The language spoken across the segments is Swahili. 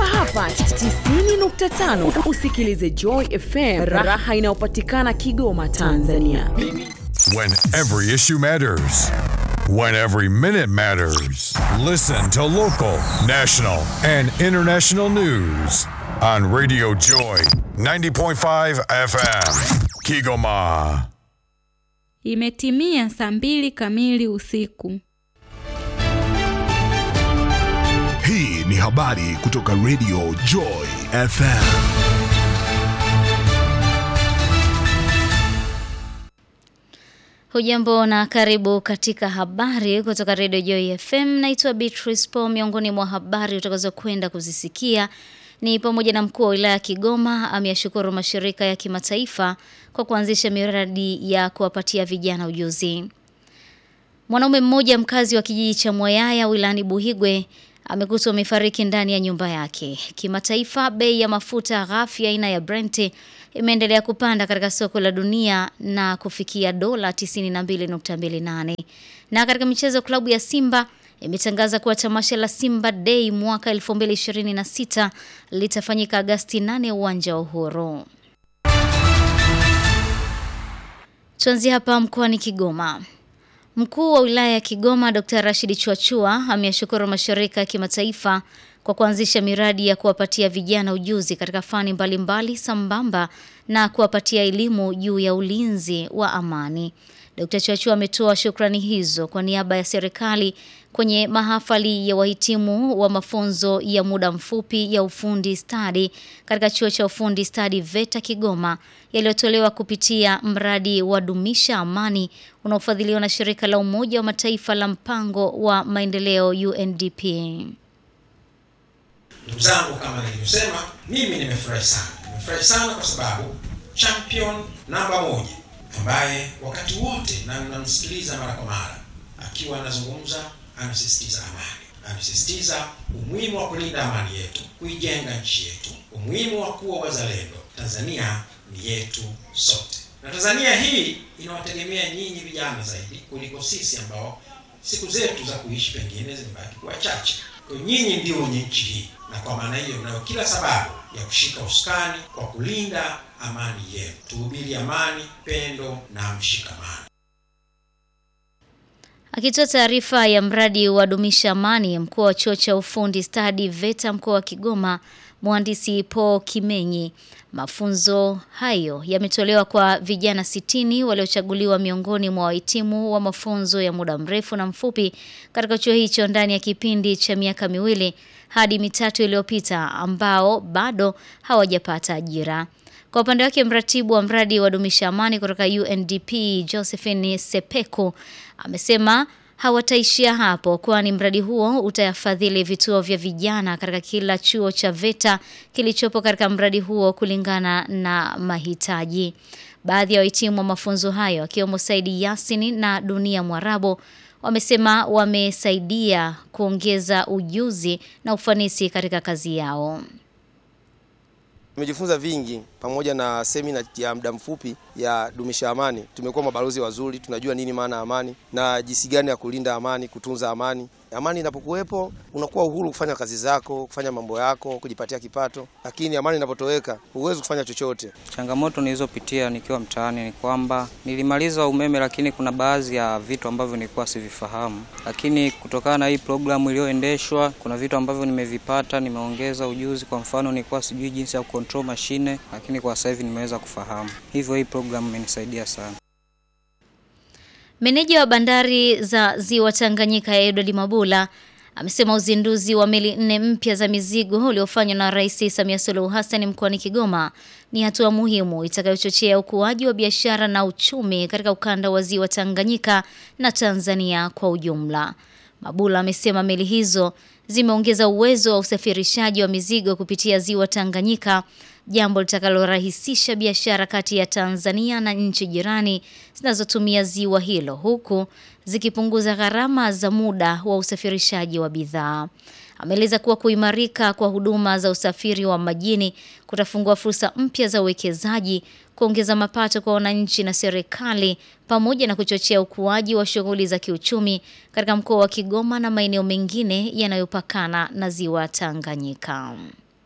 hapa 90.5 usikilize Joy FM, raha inayopatikana Kigoma, Tanzania. When every issue matters. When every minute matters. Listen to local, national, and international news on Radio Joy 90.5 FM. Kigoma. Imetimia saa mbili kamili usiku. Hii ni habari kutoka Radio Joy FM. Hujambo na karibu katika habari kutoka Radio Joy FM. Naitwa Beatrice Paul. Miongoni mwa habari utakazokwenda kuzisikia ni pamoja na mkuu wa wilaya ya Kigoma ameyashukuru mashirika ya kimataifa kwa kuanzisha miradi ya kuwapatia vijana ujuzi. Mwanaume mmoja mkazi wa kijiji cha Mwayaya wilayani Buhigwe amekutwa amefariki ndani ya nyumba yake. Kimataifa, bei ya mafuta ghafi aina ya Brent imeendelea kupanda katika soko la dunia na kufikia dola 92.28. Na katika michezo, klabu ya Simba imetangaza kuwa tamasha la Simba Day mwaka 2026 litafanyika Agasti 8 uwanja wa Uhuru. Tuanzie hapa mkoani Kigoma. Mkuu wa wilaya ya Kigoma Dr. Rashid Chuachua ameyashukuru mashirika ya kimataifa kwa kuanzisha miradi ya kuwapatia vijana ujuzi katika fani mbalimbali sambamba na kuwapatia elimu juu ya ulinzi wa amani. Dr. Chuachua ametoa shukrani hizo kwa niaba ya serikali kwenye mahafali ya wahitimu wa mafunzo ya muda mfupi ya ufundi stadi katika chuo cha ufundi stadi VETA Kigoma yaliyotolewa kupitia mradi wa dumisha amani unaofadhiliwa na shirika la Umoja wa Mataifa la mpango wa maendeleo UNDP. Ndugu zangu, kama nilivyosema, mimi nimefurahi sana, nimefurahi sana kwa sababu champion namba moja ambaye wakati wote na namsikiliza mara kwa mara akiwa anazungumza, anasisitiza amani, anasisitiza umuhimu wa kulinda amani yetu, kuijenga nchi yetu, umuhimu wa kuwa wazalendo. Tanzania ni yetu sote, na Tanzania hii inawategemea nyinyi vijana zaidi kuliko sisi ambao siku zetu za kuishi pengine zimebaki kuwa chache. Kwa nyinyi ndio wenye nchi hii, na kwa maana hiyo mnayo kila sababu ya kushika usukani kwa kulinda amani yenu. Tuhubiri amani, pendo na mshikamano. Akitoa taarifa ya mradi wa dumisha amani, mkuu wa chuo cha ufundi stadi VETA mkoa wa Kigoma, mhandisi Paul Kimenyi, mafunzo hayo yametolewa kwa vijana sitini waliochaguliwa miongoni mwa wahitimu wa mafunzo ya muda mrefu na mfupi katika chuo hicho ndani ya kipindi cha miaka miwili hadi mitatu iliyopita ambao bado hawajapata ajira. Kwa upande wake mratibu wa mradi wa dumisha amani kutoka UNDP Josephine Sepeko amesema hawataishia hapo kwani mradi huo utayafadhili vituo vya vijana katika kila chuo cha VETA kilichopo katika mradi huo kulingana na mahitaji. Baadhi ya wahitimu wa mafunzo hayo akiwemo Saidi Yasini na Dunia Mwarabu wamesema wamesaidia kuongeza ujuzi na ufanisi katika kazi yao. Tumejifunza vingi pamoja na semina ya muda mfupi ya dumisha amani. Tumekuwa mabalozi wazuri, tunajua nini maana amani na jinsi gani ya kulinda amani, kutunza amani. Amani inapokuwepo unakuwa uhuru kufanya kazi zako, kufanya mambo yako, kujipatia kipato, lakini amani inapotoweka huwezi kufanya chochote. Changamoto nilizopitia nikiwa mtaani ni kwamba nilimaliza umeme, lakini kuna baadhi ya vitu ambavyo nilikuwa sivifahamu, lakini kutokana na hii programu iliyoendeshwa, kuna vitu ambavyo nimevipata, nimeongeza ujuzi. Kwa mfano, nilikuwa sijui jinsi ya control mashine, lakini kwa sasa hivi nimeweza kufahamu. Hivyo hii programu imenisaidia sana. Meneja wa bandari za Ziwa Tanganyika Edward Mabula amesema uzinduzi wa meli nne mpya za mizigo uliofanywa na Rais Samia Suluhu Hassan mkoani Kigoma ni hatua muhimu itakayochochea ukuaji wa biashara na uchumi katika ukanda wa Ziwa Tanganyika na Tanzania kwa ujumla. Mabula amesema meli hizo zimeongeza uwezo wa usafirishaji wa mizigo kupitia Ziwa Tanganyika jambo litakalorahisisha biashara kati ya Tanzania na nchi jirani zinazotumia ziwa hilo huku zikipunguza gharama za muda wa usafirishaji wa bidhaa. Ameeleza kuwa kuimarika kwa huduma za usafiri wa majini kutafungua fursa mpya za uwekezaji, kuongeza mapato kwa wananchi na serikali pamoja na kuchochea ukuaji wa shughuli za kiuchumi katika mkoa wa Kigoma na maeneo mengine yanayopakana na ziwa Tanganyika.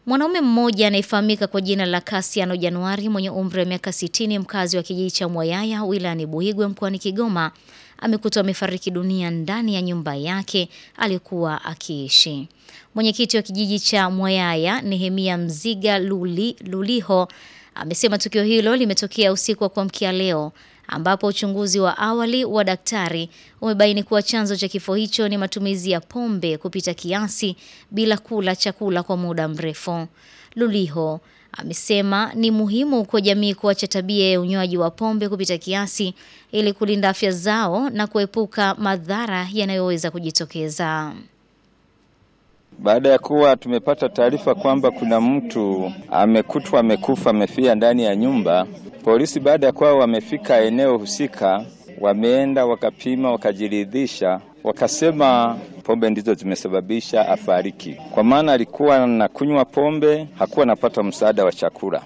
Mwanaume mmoja anayefahamika kwa jina la Kasiano Januari mwenye umri wa miaka 60 mkazi wa kijiji cha Mwayaya wilayani Buhigwe mkoani Kigoma amekutwa amefariki dunia ndani ya nyumba yake alikuwa akiishi. Mwenyekiti wa kijiji cha Mwayaya Nehemia Mziga Luli, Luliho amesema tukio hilo limetokea usiku wa kuamkia leo ambapo uchunguzi wa awali wa daktari umebaini kuwa chanzo cha kifo hicho ni matumizi ya pombe kupita kiasi bila kula chakula kwa muda mrefu. Luliho amesema ni muhimu kwa jamii kuacha tabia ya unywaji wa pombe kupita kiasi ili kulinda afya zao na kuepuka madhara yanayoweza kujitokeza. Baada ya kuwa tumepata taarifa kwamba kuna mtu amekutwa amekufa amefia ndani ya nyumba, polisi baada ya kuwa wamefika eneo husika, wameenda wakapima, wakajiridhisha, wakasema pombe ndizo zimesababisha afariki, kwa maana alikuwa anakunywa pombe, hakuwa anapata msaada wa chakula.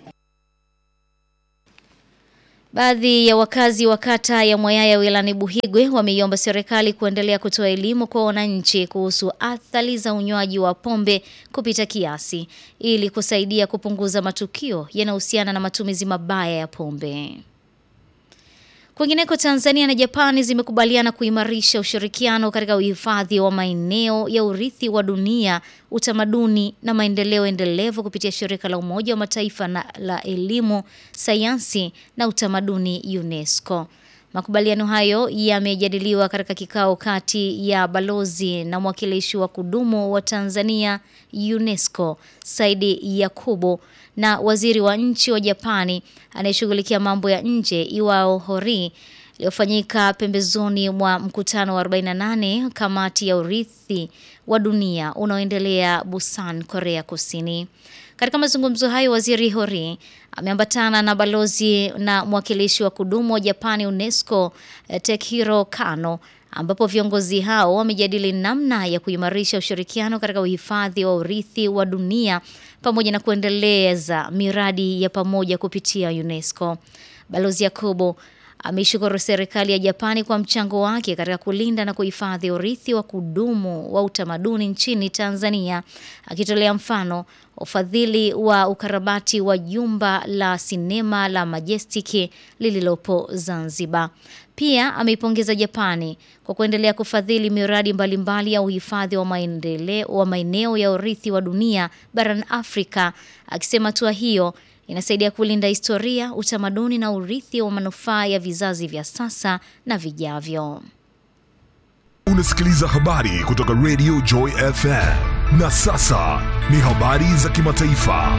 Baadhi ya wakazi wa kata ya Mwayaya wilayani Buhigwe wameiomba serikali kuendelea kutoa elimu kwa wananchi kuhusu athari za unywaji wa pombe kupita kiasi ili kusaidia kupunguza matukio yanayohusiana na matumizi mabaya ya pombe. Kwingineko Tanzania na Japani zimekubaliana kuimarisha ushirikiano katika uhifadhi wa maeneo ya urithi wa dunia, utamaduni na maendeleo endelevu kupitia shirika la Umoja wa Mataifa na la elimu, sayansi na utamaduni UNESCO. Makubaliano hayo yamejadiliwa katika kikao kati ya balozi na mwakilishi wa kudumu wa Tanzania UNESCO Saidi Yakubu na waziri wa nchi wa Japani anayeshughulikia mambo ya nje Iwao Hori iliyofanyika pembezoni mwa mkutano wa 48 kamati ya urithi wa dunia unaoendelea Busan, Korea Kusini. Katika mazungumzo hayo waziri Hori ameambatana na balozi na mwakilishi wa kudumu wa Japani UNESCO Tekihiro Kano ambapo viongozi hao wamejadili namna ya kuimarisha ushirikiano katika uhifadhi wa urithi wa dunia pamoja na kuendeleza miradi ya pamoja kupitia UNESCO. Balozi Yakobo ameishukuru serikali ya Japani kwa mchango wake katika kulinda na kuhifadhi urithi wa kudumu wa utamaduni nchini Tanzania, akitolea mfano ufadhili wa ukarabati wa jumba la sinema la Majestic lililopo Zanzibar. Pia ameipongeza Japani kwa kuendelea kufadhili miradi mbalimbali ya uhifadhi wa maendeleo wa maeneo ya urithi wa dunia barani Afrika, akisema hatua hiyo inasaidia kulinda historia, utamaduni na urithi wa manufaa ya vizazi vya sasa na vijavyo. Unasikiliza habari kutoka Radio Joy FM. Na sasa ni habari za kimataifa.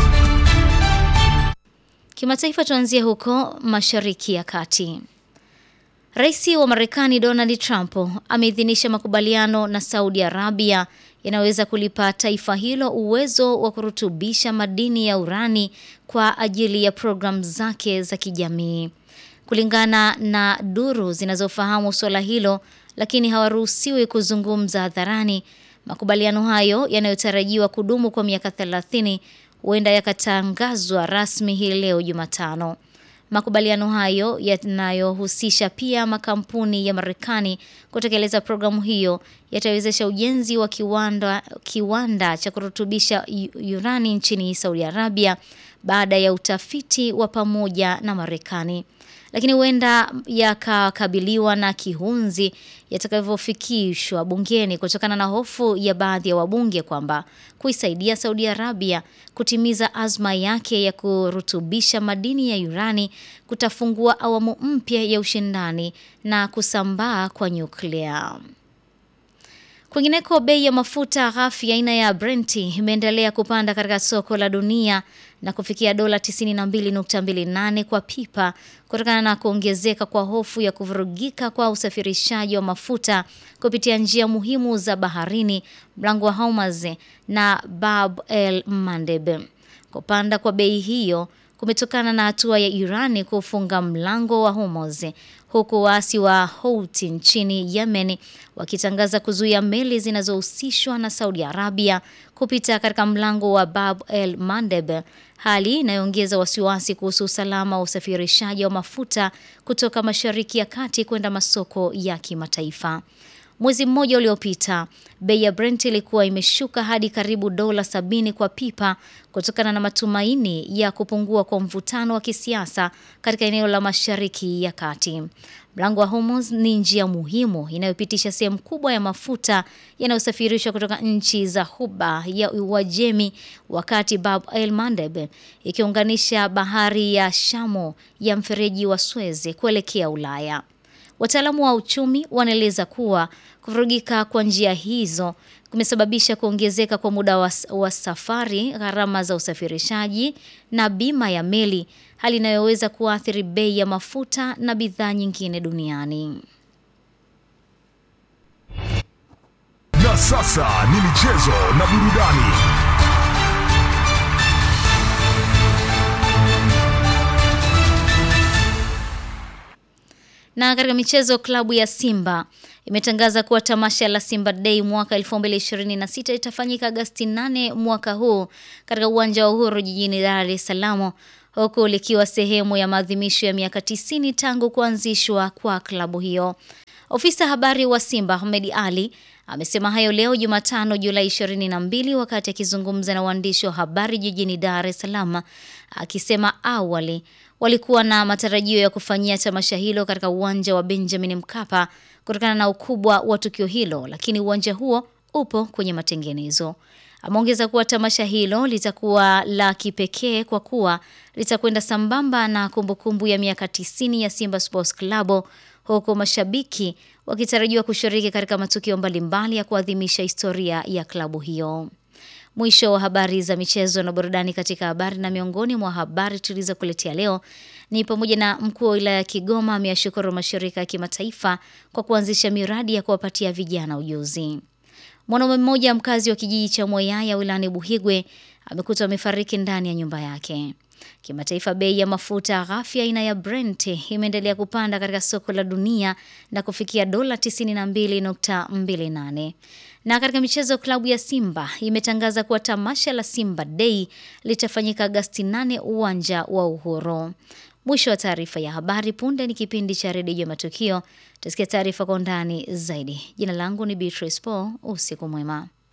Kimataifa tuanzie huko Mashariki ya Kati. Rais wa Marekani Donald Trump ameidhinisha makubaliano na Saudi Arabia yanaweza kulipa taifa hilo uwezo wa kurutubisha madini ya urani kwa ajili ya programu zake za kijamii. Kulingana na duru zinazofahamu suala hilo, lakini hawaruhusiwi kuzungumza hadharani, makubaliano hayo yanayotarajiwa kudumu kwa miaka 30 huenda yakatangazwa rasmi hii leo Jumatano. Makubaliano hayo yanayohusisha pia makampuni ya Marekani kutekeleza programu hiyo yatawezesha ujenzi wa kiwanda, kiwanda cha kurutubisha urani nchini Saudi Arabia baada ya utafiti wa pamoja na Marekani. Lakini huenda yakakabiliwa na kihunzi yatakavyofikishwa bungeni kutokana na hofu ya baadhi ya wabunge kwamba kuisaidia Saudi Arabia kutimiza azma yake ya kurutubisha madini ya urani kutafungua awamu mpya ya ushindani na kusambaa kwa nyuklia. Kwingineko, bei ya mafuta ghafi aina ya Brent imeendelea kupanda katika soko la dunia na kufikia dola 92.28 kwa pipa kutokana na kuongezeka kwa hofu ya kuvurugika kwa usafirishaji wa mafuta kupitia njia muhimu za baharini, mlango wa Hormuz na Bab el Mandeb. Kupanda kwa bei hiyo kumetokana na hatua ya Irani kufunga mlango wa Hormuz huku waasi wa Houthi nchini Yemen wakitangaza kuzuia meli zinazohusishwa na Saudi Arabia kupita katika mlango wa Bab el Mandeb, hali inayoongeza wasiwasi kuhusu usalama wa usafirishaji wa mafuta kutoka Mashariki ya Kati kwenda masoko ya kimataifa. Mwezi mmoja uliopita, bei ya Brent ilikuwa imeshuka hadi karibu dola sabini kwa pipa kutokana na matumaini ya kupungua kwa mvutano wa kisiasa katika eneo la Mashariki ya Kati. Mlango wa Hormuz ni njia muhimu inayopitisha sehemu kubwa ya mafuta yanayosafirishwa kutoka nchi za Ghuba ya Uajemi, wakati Bab el Mandeb ikiunganisha bahari ya Shamu ya mfereji wa Suez kuelekea Ulaya. Wataalamu wa uchumi wanaeleza kuwa kuvurugika kwa njia hizo kumesababisha kuongezeka kwa muda wa, wa safari, gharama za usafirishaji na bima ya meli, hali inayoweza kuathiri bei ya mafuta na bidhaa nyingine duniani. Na sasa ni michezo na burudani. Na katika michezo, klabu ya Simba imetangaza kuwa tamasha la Simba Day mwaka 2026 itafanyika Agosti 8 mwaka huu katika uwanja wa Uhuru jijini Dar es Salaam, huku likiwa sehemu ya maadhimisho ya miaka 90 tangu kuanzishwa kwa klabu hiyo. Ofisa habari wa Simba Ahmed Ali amesema hayo leo Jumatano Julai 22 wakati akizungumza na waandishi wa habari jijini Dar es Salaam, akisema awali walikuwa na matarajio ya kufanyia tamasha hilo katika uwanja wa Benjamin Mkapa kutokana na ukubwa wa tukio hilo, lakini uwanja huo upo kwenye matengenezo. Ameongeza kuwa tamasha hilo litakuwa la kipekee kwa kuwa litakwenda sambamba na kumbukumbu ya miaka 90 ya Simba Sports Club huku mashabiki wakitarajiwa kushiriki katika matukio mbalimbali ya kuadhimisha historia ya klabu hiyo. Mwisho wa habari za michezo na burudani katika habari na miongoni mwa habari tulizokuletea leo ni pamoja na mkuu wa wilaya ya Kigoma ameyashukuru mashirika ya kimataifa kwa kuanzisha miradi ya kuwapatia vijana ujuzi. Mwanaume mmoja mkazi wa kijiji cha Moyaya wilayani Buhigwe amekutwa amefariki ndani ya nyumba yake. Kimataifa, bei ya mafuta ghafi aina ya Brent imeendelea kupanda katika soko la dunia na kufikia dola 92.28. Na katika michezo, klabu ya Simba imetangaza kuwa tamasha la Simba Day litafanyika Agosti 8 uwanja wa Uhuru. Mwisho wa taarifa ya habari. Punde ni kipindi cha redio ya matukio. Tusikia taarifa kwa undani zaidi. Jina langu ni Beatrice Paul. Usiku mwema.